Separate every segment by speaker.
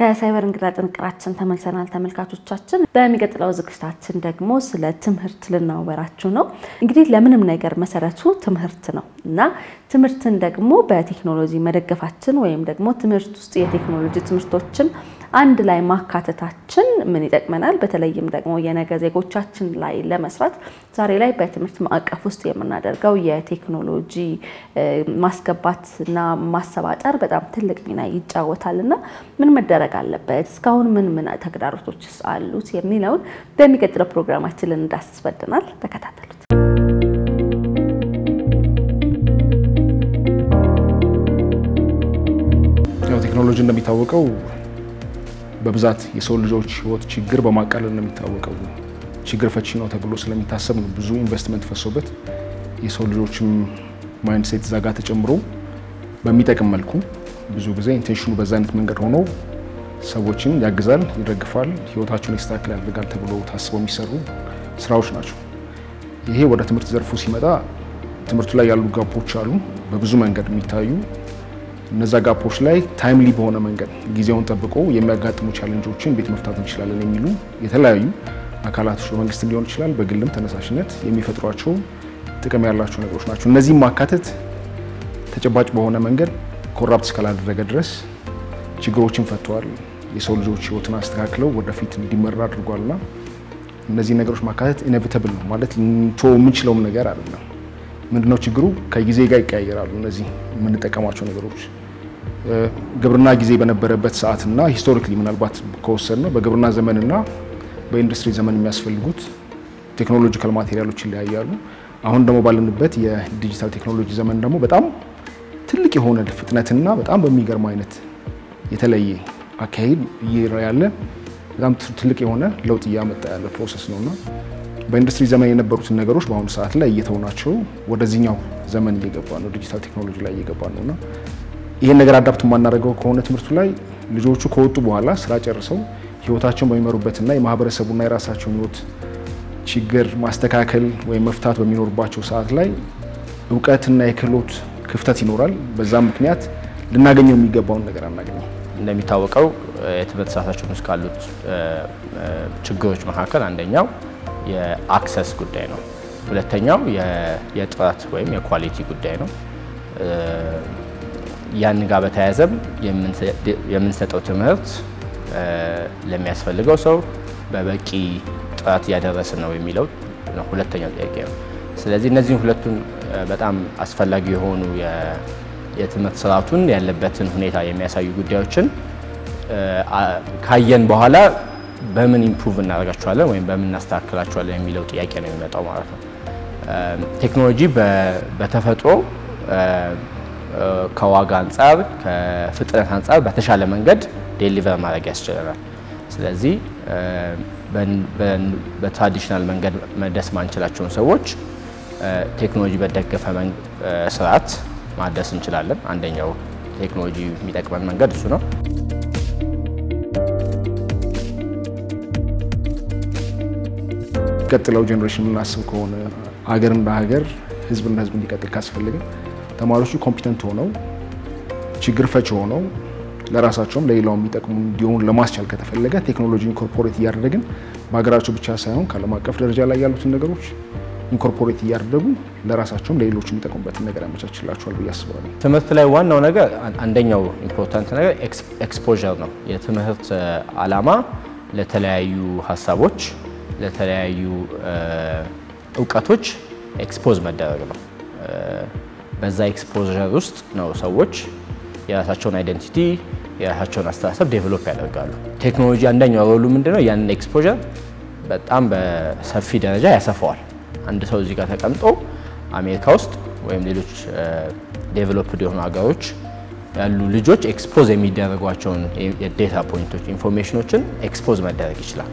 Speaker 1: ከሳይበር እንግዳ ጥንቅራችን ተመልሰናል ተመልካቾቻችን። በሚቀጥለው ዝግጅታችን ደግሞ ስለ ትምህርት ልናወራችሁ ነው። እንግዲህ ለምንም ነገር መሰረቱ ትምህርት ነው እና ትምህርትን ደግሞ በቴክኖሎጂ መደገፋችን ወይም ደግሞ ትምህርት ውስጥ የቴክኖሎጂ ትምህርቶችን አንድ ላይ ማካተታችን ምን ይጠቅመናል? በተለይም ደግሞ የነገ ዜጎቻችን ላይ ለመስራት ዛሬ ላይ በትምህርት ማዕቀፍ ውስጥ የምናደርገው የቴክኖሎጂ ማስገባትና ማሰባጠር በጣም ትልቅ ሚና ይጫወታል እና ምን መደረግ አለበት? እስካሁን ምን ምን ተግዳሮቶች አሉት? የሚለውን በሚቀጥለው ፕሮግራማችን ልንዳስስ ወደናል። ተከታተሉት።
Speaker 2: ቴክኖሎጂ እንደሚታወቀው በብዛት የሰው ልጆች ሕይወት ችግር በማቃለል ነው የሚታወቀው። ችግር ፈቺ ነው ተብሎ ስለሚታሰብ ነው ብዙ ኢንቨስትመንት ፈሶበት የሰው ልጆችም ማይንድ ሴት ዛጋ ተጨምሮ በሚጠቅም መልኩ ብዙ ጊዜ ኢንቴንሽኑ በዛ አይነት መንገድ ሆኖ ሰዎችን ያግዛል፣ ይደግፋል፣ ህይወታቸውን ይስተካከል ያደርጋል ተብሎ ታስበው የሚሰሩ ስራዎች ናቸው። ይሄ ወደ ትምህርት ዘርፉ ሲመጣ ትምህርቱ ላይ ያሉ ጋፖች አሉ፣ በብዙ መንገድ የሚታዩ እነዛ ጋፖች ላይ ታይምሊ በሆነ መንገድ ጊዜውን ጠብቆ የሚያጋጥሙ ቻለንጆችን እንዴት መፍታት እንችላለን የሚሉ የተለያዩ አካላቶች በመንግስት ሊሆን ይችላል፣ በግልም ተነሳሽነት የሚፈጥሯቸው ጥቅም ያላቸው ነገሮች ናቸው። እነዚህም ማካተት ተጨባጭ በሆነ መንገድ ኮራፕት እስካላደረገ ድረስ ችግሮችን ፈተዋል። የሰው ልጆች ህይወትን አስተካክለው ወደፊት እንዲመራ አድርጓልና እነዚህ ነገሮች ማካተት ኢኔቪተብል ነው ማለት ልንቶ የምንችለውም ነገር አይደለም። ምንድነው ችግሩ? ከጊዜ ጋር ይቀያየራሉ። እነዚህ የምንጠቀማቸው ነገሮች ግብርና ጊዜ በነበረበት ሰዓትና ሂስቶሪክሊ ምናልባት ከወሰድ ነው በግብርና ዘመንና በኢንዱስትሪ ዘመን የሚያስፈልጉት ቴክኖሎጂካል ማቴሪያሎች ይለያያሉ። አሁን ደግሞ ባለንበት የዲጂታል ቴክኖሎጂ ዘመን ደግሞ በጣም ትልቅ የሆነ ፍጥነትና በጣም በሚገርም አይነት የተለየ አካሄድ ያለ በጣም ትልቅ የሆነ ለውጥ እያመጣ ያለ ፕሮሰስ ነውና በኢንዱስትሪ ዘመን የነበሩትን ነገሮች በአሁኑ ሰዓት ላይ እየተውናቸው ወደዚህኛው ዘመን እየገባ ነው፣ ዲጂታል ቴክኖሎጂ ላይ እየገባ ነውና ይህን ነገር አዳፕት የማናደርገው ከሆነ ትምህርቱ ላይ ልጆቹ ከወጡ በኋላ ስራ ጨርሰው ህይወታቸውን በሚመሩበትና የማህበረሰቡና የራሳቸውን ህይወት ችግር ማስተካከል ወይም መፍታት በሚኖርባቸው ሰዓት ላይ እውቀትና የክህሎት ክፍተት ይኖራል። በዛም ምክንያት ልናገኘው የሚገባውን ነገር አናገኘው።
Speaker 3: እንደሚታወቀው የትምህርት ስርዓታችን ውስጥ ካሉት ችግሮች መካከል አንደኛው የአክሰስ ጉዳይ ነው። ሁለተኛው የጥራት ወይም የኳሊቲ ጉዳይ ነው። ያን ጋር በተያያዘም የምንሰጠው ትምህርት ለሚያስፈልገው ሰው በበቂ ጥራት እያደረስን ነው የሚለው ነው ሁለተኛው ጥያቄ ነው። ስለዚህ እነዚህን ሁለቱን በጣም አስፈላጊ የሆኑ የትምህርት ስርዓቱን ያለበትን ሁኔታ የሚያሳዩ ጉዳዮችን ካየን በኋላ በምን ኢምፕሩቭ እናደርጋቸዋለን ወይም በምን እናስተካክላቸዋለን የሚለው ጥያቄ ነው የሚመጣው ማለት ነው። ቴክኖሎጂ በተፈጥሮ ከዋጋ አንጻር ከፍጥነት አንጻር በተሻለ መንገድ ዴሊቨር ማድረግ ያስችለናል። ስለዚህ በትራዲሽናል መንገድ መድረስ ማንችላቸውን ሰዎች ቴክኖሎጂ በደገፈ ስርዓት ማድረስ እንችላለን። አንደኛው ቴክኖሎጂ የሚጠቅመን መንገድ እሱ ነው።
Speaker 2: ቀጥለው ጄኔሬሽን የምናስብ ከሆነ ሀገር እንደ ሀገር ህዝብ እንደ ህዝብ እንዲቀጥል ካስፈለገ ተማሪዎቹ ኮምፒተንት ሆነው ችግር ፈች ሆነው ለራሳቸውም ለሌላው የሚጠቅሙ እንዲሆኑ ለማስቻል ከተፈለገ ቴክኖሎጂ ኢንኮርፖሬት እያደረግን በሀገራቸው ብቻ ሳይሆን ከዓለም አቀፍ ደረጃ ላይ ያሉትን ነገሮች ኢንኮርፖሬት እያደረጉ ለራሳቸውም ለሌሎች የሚጠቅሙበትን ነገር ያመቻችላቸዋል ብዬ አስባለሁ።
Speaker 3: ትምህርት ላይ ዋናው ነገር አንደኛው ኢምፖርታንት ነገር ኤክስፖዠር ነው። የትምህርት ዓላማ ለተለያዩ ሀሳቦች፣ ለተለያዩ እውቀቶች ኤክስፖዝ መደረግ ነው። በዛ ኤክስፖዠር ውስጥ ነው ሰዎች የራሳቸውን አይደንቲቲ የራሳቸውን አስተሳሰብ ዴቨሎፕ ያደርጋሉ። ቴክኖሎጂ አንደኛው ሮሉ ምንድነው? ያንን ኤክስፖዠር በጣም በሰፊ ደረጃ ያሰፋዋል። አንድ ሰው እዚህ ጋር ተቀምጦ አሜሪካ ውስጥ ወይም ሌሎች ዴቨሎፕድ የሆኑ ሀገሮች ያሉ ልጆች ኤክስፖዝ የሚደረጓቸውን የዴታ ፖይንቶች ኢንፎርሜሽኖችን ኤክስፖዝ መደረግ ይችላል።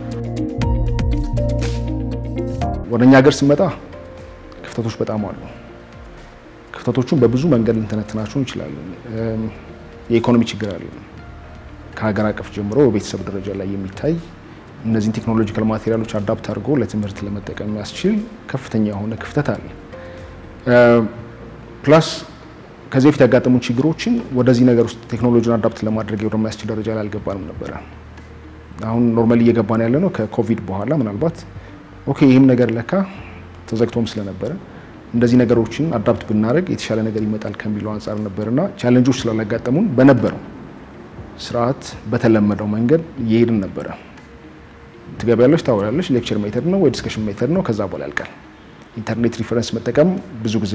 Speaker 2: ወደ እኛ ሀገር ስንመጣ ክፍተቶች በጣም አሉ። ክፍተቶቹን በብዙ መንገድ ልንተነትናቸው እንችላለን። የኢኮኖሚ ችግር አለ። ከሀገር አቀፍ ጀምሮ በቤተሰብ ደረጃ ላይ የሚታይ እነዚህን ቴክኖሎጂካል ማቴሪያሎች አዳፕት አድርጎ ለትምህርት ለመጠቀም የሚያስችል ከፍተኛ የሆነ ክፍተት አለ። ፕላስ ከዚህ በፊት ያጋጠሙን ችግሮችን ወደዚህ ነገር ውስጥ ቴክኖሎጂን አዳፕት ለማድረግ ወደማያስችል ደረጃ ላይ አልገባንም ነበረ። አሁን ኖርማሊ እየገባን ያለ ነው ከኮቪድ በኋላ ምናልባት ኦኬ ይህም ነገር ለካ ተዘግቶም ስለነበረ እንደዚህ ነገሮችን አዳፕት ብናደረግ የተሻለ ነገር ይመጣል ከሚለው አንጻር ነበርና ቻለንጆች ስላላጋጠሙን በነበረው ስርዓት በተለመደው መንገድ እየሄድን ነበረ። ትገቢያለሽ፣ ታወሪያለሽ፣ ሌክቸር ሜተድ ነው ወይ ዲስከሽን ሜተድ ነው፣ ከዛ በኋላ ያልቃል። ኢንተርኔት ሪፈረንስ መጠቀም ብዙ ጊዜ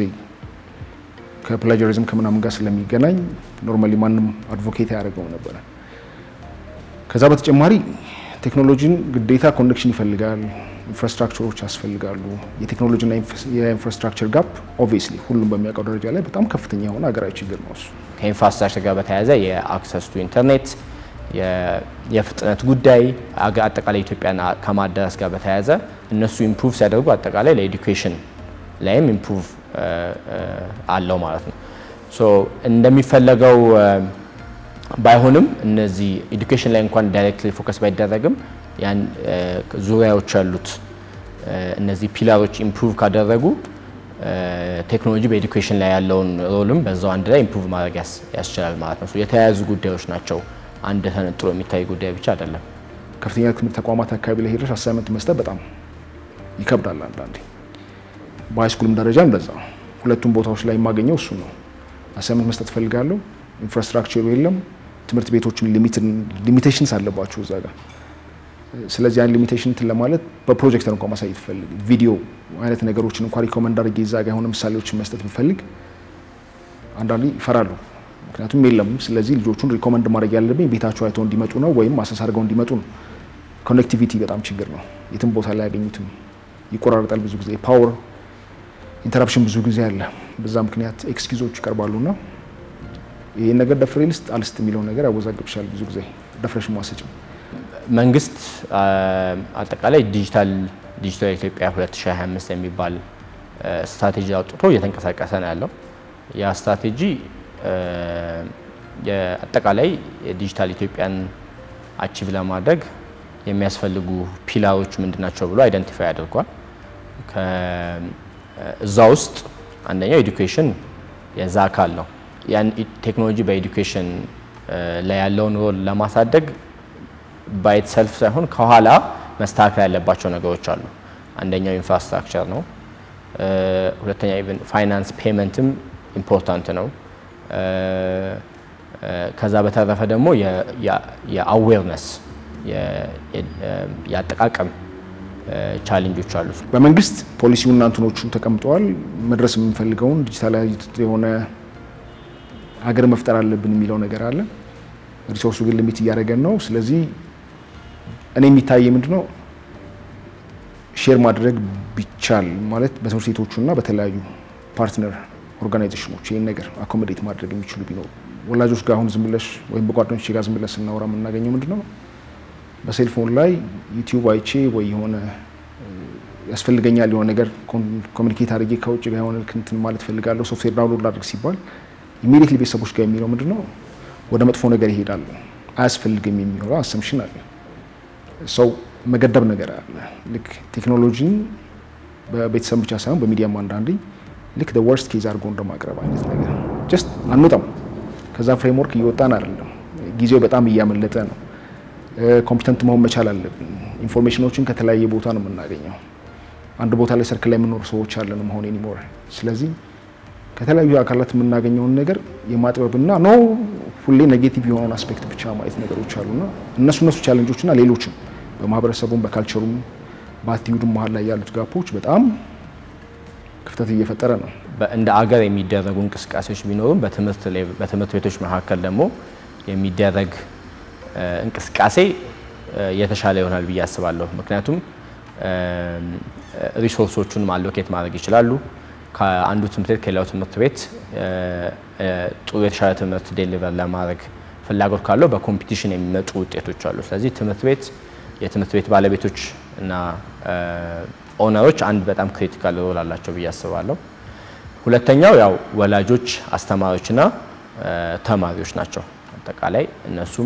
Speaker 2: ከፕላጀሪዝም ከምናምን ጋር ስለሚገናኝ ኖርማሊ ማንም አድቮኬት ያደርገው ነበረ። ከዛ በተጨማሪ ቴክኖሎጂን ግዴታ ኮኔክሽን ይፈልጋል፣ ኢንፍራስትራክቸሮች ያስፈልጋሉ። የቴክኖሎጂና የኢንፍራስትራክቸር ጋፕ ኦብቪየስሊ ሁሉም በሚያውቀው ደረጃ ላይ በጣም ከፍተኛ የሆነ ሀገራዊ ችግር ነው እሱ።
Speaker 3: ከኢንፍራስትራክቸር ጋር በተያያዘ የአክሰስ ቱ ኢንተርኔት የፍጥነት ጉዳይ አጠቃላይ ኢትዮጵያን ከማዳረስ ጋር በተያያዘ እነሱ ኢምፕሩቭ ሲያደርጉ አጠቃላይ ለኤዱኬሽን ላይም ኢምፕሩቭ አለው ማለት ነው። ሶ እንደሚፈለገው ባይሆንም እነዚህ ኤዱኬሽን ላይ እንኳን ዳይሬክትሊ ፎከስ ባይደረግም ያን ዙሪያዎች ያሉት እነዚህ ፒላሮች ኢምፕሩቭ ካደረጉ ቴክኖሎጂ በኤዱኬሽን ላይ ያለውን ሮልም በዛው አንድ ላይ ኢምፕሩቭ ማድረግ ያስችላል ማለት ነው። የተያያዙ ጉዳዮች ናቸው። አንድ ተነጥሎ የሚታይ ጉዳይ ብቻ አይደለም።
Speaker 2: ከፍተኛ ትምህርት ተቋማት አካባቢ ላይ ሄደሽ አሳይመንት መስጠት በጣም ይከብዳል አንዳንዴ። በሃይስኩልም ደረጃ እንደዛ ሁለቱም ቦታዎች ላይ የማገኘው እሱ ነው። አሳይመንት መስጠት ፈልጋለሁ፣ ኢንፍራስትራክቸሩ የለም። ትምህርት ቤቶችን ሊሚቴሽንስ አለባቸው እዛ ጋር። ስለዚህ ያን ሊሚቴሽን እንትን ለማለት በፕሮጀክተር እንኳን ማሳየት ፈልግ ቪዲዮ አይነት ነገሮችን እንኳን ሪኮመንድ አድርጌ እዛ ጋር የሆነ ምሳሌዎችን መስጠት ብፈልግ አንዳንዴ ይፈራሉ። ምክንያቱም የለም። ስለዚህ ልጆቹን ሪኮመንድ ማድረግ ያለብኝ ቤታቸው አይተው እንዲመጡ ነው ወይም አሰስ አድርገው እንዲመጡ ነው። ኮኔክቲቪቲ በጣም ችግር ነው። የትም ቦታ ላይ ያገኙትም ይቆራረጣል። ብዙ ጊዜ ፓወር ኢንተራፕሽን ብዙ ጊዜ አለ። በዛ ምክንያት ኤክስኪዞች ይቀርባሉና ይህን ነገር ደፍሬ ልስጥ አልስጥ የሚለው ነገር ያወዛግብሻል። ብዙ ጊዜ ደፍረሽ ማሰጭም
Speaker 3: መንግስት አጠቃላይ ዲጂታል ዲጂታል ኢትዮጵያ 2025 የሚባል ስትራቴጂ አውጥቶ እየተንቀሳቀሰ ነው ያለው። ያ ስትራቴጂ አጠቃላይ የዲጂታል ኢትዮጵያን አቺቭ ለማድረግ የሚያስፈልጉ ፒላሮች ምንድናቸው ብሎ አይደንቲፋይ አድርጓል። እዛ ውስጥ አንደኛው ኤዱኬሽን የዛ አካል ነው። ያን ቴክኖሎጂ በኤዱኬሽን ላይ ያለውን ሮል ለማሳደግ ባይት ሰልፍ ሳይሆን ከኋላ መስተካከል ያለባቸው ነገሮች አሉ። አንደኛው ኢንፍራስትራክቸር ነው። ሁለተኛ ኢቨን ፋይናንስ ፔመንትም ኢምፖርታንት ነው። ከዛ በተረፈ ደግሞ የአዌርነስ የአጠቃቀም ቻሌንጆች አሉ።
Speaker 2: በመንግስት ፖሊሲውና እንትኖቹ ተቀምጠዋል። መድረስ የምንፈልገውን ዲጂታላይዝድ የሆነ ሀገር መፍጠር አለብን የሚለው ነገር አለ። ሪሶርሱ ግን ሊሚት እያደረገን ነው። ስለዚህ እኔ የሚታየ ምንድነው ሼር ማድረግ ቢቻል ማለት በትምህርት ቤቶቹና በተለያዩ ፓርትነር ኦርጋናይዜሽኖች ይህን ነገር አኮሞዴት ማድረግ የሚችሉ ቢኖሩ ወላጆች ጋር አሁን ዝም ብለሽ ወይም በጓደኞች ጋር ዝም ብለሽ ስናወራ የምናገኘው ምንድነው በሴልፎን ላይ ዩቲዩብ አይቼ ወይ የሆነ ያስፈልገኛል የሆነ ነገር ኮሚኒኬት አድርጌ ከውጭ ጋር የሆነ እንትን ማለት ፈልጋለሁ ሶፍትዌር ዳውንሎድ ላድርግ ሲባል ኢሚዲየትሊ ቤተሰቦች ጋር የሚለው ምንድነው ወደ መጥፎ ነገር ይሄዳሉ። አያስፈልግም የሚሆነው አሰምሽን አለ። ሰው መገደብ ነገር አለ። ልክ ቴክኖሎጂን በቤተሰብ ብቻ ሳይሆን በሚዲያም አንዳንዴ ልክ ወርስት ኬዝ አድርጎ እንደማቅረብ አይነት ነገር ጀስት አንወጣም። ከዛ ፍሬምወርክ እየወጣን አይደለም። ጊዜው በጣም እያመለጠ ነው። ኮምፒተንት መሆን መቻል አለብን። ኢንፎርሜሽኖችን ከተለያየ ቦታ ነው የምናገኘው። አንድ ቦታ ላይ ሰርክል ላይ የምንኖር ሰዎች አለን መሆን ኒሞር። ስለዚህ ከተለያዩ አካላት የምናገኘውን ነገር የማጥበብና ኖ ሁሌ ኔጌቲቭ የሆነውን አስፔክት ብቻ ማየት ነገሮች አሉና እነሱ እነሱ ቻለንጆችና ሌሎችም በማህበረሰቡም በካልቸሩም በአቲዩዱም መሀል ላይ ያሉት ጋፖች በጣም ክፍተት እየፈጠረ ነው።
Speaker 3: እንደ አገር የሚደረጉ እንቅስቃሴዎች ቢኖሩም በትምህርት ቤቶች መካከል ደግሞ የሚደረግ እንቅስቃሴ የተሻለ ይሆናል ብዬ አስባለሁ። ምክንያቱም ሪሶርሶቹን አሎኬት ማድረግ ይችላሉ። ከአንዱ ትምህርት ቤት ከሌላው ትምህርት ቤት ጥሩ የተሻለ ትምህርት ዴሊቨር ለማድረግ ፍላጎት ካለው በኮምፒቲሽን የሚመጡ ውጤቶች አሉ። ስለዚህ ትምህርት ቤት የትምህርት ቤት ባለቤቶች እና ኦነሮች አንድ በጣም ክሪቲካል ሮል አላቸው ብዬ አስባለሁ። ሁለተኛው ያው ወላጆች፣ አስተማሪዎችና ተማሪዎች ናቸው። አጠቃላይ እነሱም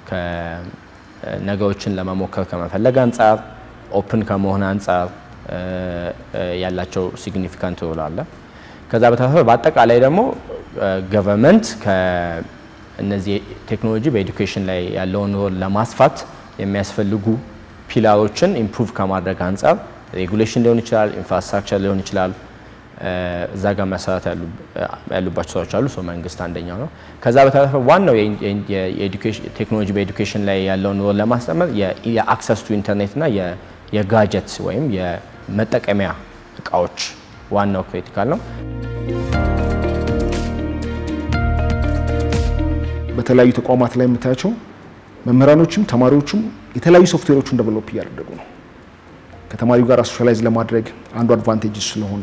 Speaker 3: ነገሮችን ለመሞከር ከመፈለግ አንጻር ኦፕን ከመሆን አንጻር ያላቸው ሲግኒፊካንት ሮል አለ። ከዛ በተረፈ በአጠቃላይ ደግሞ ገቨርንመንት ከእነዚህ ቴክኖሎጂ በኤዱኬሽን ላይ ያለውን ሮል ለማስፋት የሚያስፈልጉ ፒላሮችን ኢምፕሩቭ ከማድረግ አንጻር ሬጉሌሽን ሊሆን ይችላል፣ ኢንፍራስትራክቸር ሊሆን ይችላል። እዛ ጋር መሰራት ያሉባቸው ስራዎች አሉ። ሰው መንግስት አንደኛው ነው። ከዛ በተረፈ ዋናው ቴክኖሎጂ በኤዱኬሽን ላይ ያለውን ሮል ለማስጠመር የአክሰስ ቱ ኢንተርኔት እና የጋጀት ወይም የመጠቀሚያ እቃዎች ዋናው ክሪቲካል ነው።
Speaker 2: በተለያዩ ተቋማት ላይ የምታያቸው መምህራኖችም ተማሪዎችም የተለያዩ ሶፍትዌሮችን ደቨሎፕ እያደረጉ ነው። ከተማሪው ጋር ሶሻላይዝ ለማድረግ አንዱ አድቫንቴጅ ስለሆነ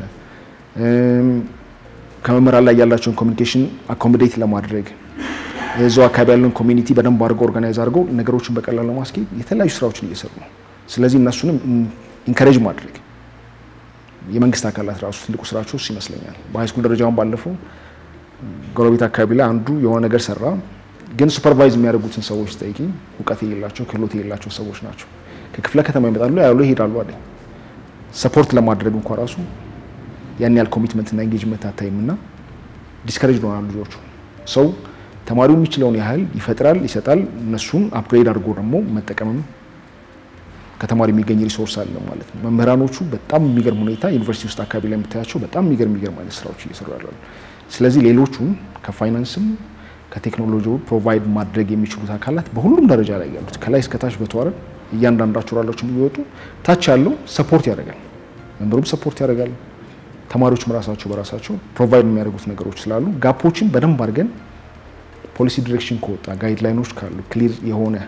Speaker 2: ከመምህራን ላይ ያላቸውን ኮሚኒኬሽን አኮሞዴት ለማድረግ እዛው አካባቢ ያለውን ኮሚኒቲ በደንብ አድርገው ኦርጋናይዝ አድርገው ነገሮችን በቀላል ለማስኬድ የተለያዩ ስራዎችን እየሰሩ ነው። ስለዚህ እነሱንም ኢንከሬጅ ማድረግ የመንግስት አካላት ራሱ ትልቁ ስራቸው እሱ ይመስለኛል። በሃይስኩል ደረጃውን ባለፈው ጎረቤት አካባቢ ላይ አንዱ የሆነ ነገር ሰራ፣ ግን ሱፐርቫይዝ የሚያደርጉትን ሰዎች ጠይቂ፣ እውቀት የሌላቸው ክህሎት የሌላቸው ሰዎች ናቸው። ከክፍለ ከተማ ይመጣሉ፣ ያሉ ይሄዳሉ አለኝ። ሰፖርት ለማድረግ እንኳ ራሱ ያን ያህል ኮሚትመንት እና ኤንጌጅመንት አታይም እና ዲስከሬጅ ሆናሉ ልጆቹ። ሰው ተማሪው የሚችለውን ያህል ይፈጥራል፣ ይሰጣል። እነሱን አፕግሬድ አድርጎ ደግሞ መጠቀምም ከተማሪ የሚገኝ ሪሶርስ አለ ማለት ነው። መምህራኖቹ በጣም የሚገርም ሁኔታ ዩኒቨርሲቲ ውስጥ አካባቢ ላይ የምታያቸው በጣም የሚገርም የሚገርም አይነት ስራዎች እየሰሩ ያሉ። ስለዚህ ሌሎቹም ከፋይናንስም ከቴክኖሎጂ ፕሮቫይድ ማድረግ የሚችሉት አካላት በሁሉም ደረጃ ላይ ያሉት ከላይ እስከታች በተዋረድ እያንዳንዳቸው ራሎችን የሚወጡ ታች ያለው ሰፖርት ያደርጋል፣ መምህሩም ሰፖርት ያደርጋል። ተማሪዎችም ራሳቸው በራሳቸው ፕሮቫይድ የሚያደርጉት ነገሮች ስላሉ ጋፖችን በደንብ አድርገን ፖሊሲ ዲሬክሽን ከወጣ ጋይድላይኖች ካሉ ክሊር የሆነ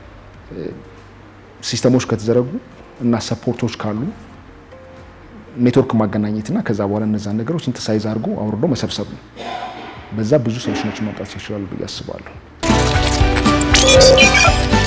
Speaker 2: ሲስተሞች ከተዘረጉ እና ሰፖርቶች ካሉ ኔትወርክ ማገናኘትና ከዛ በኋላ እነዛን ነገሮች ሲንተሳይዝ አድርጎ አውርዶ መሰብሰብ ነው። በዛ ብዙ ሶሉሽኖችን ማምጣት ይችላሉ ብዬ አስባለሁ።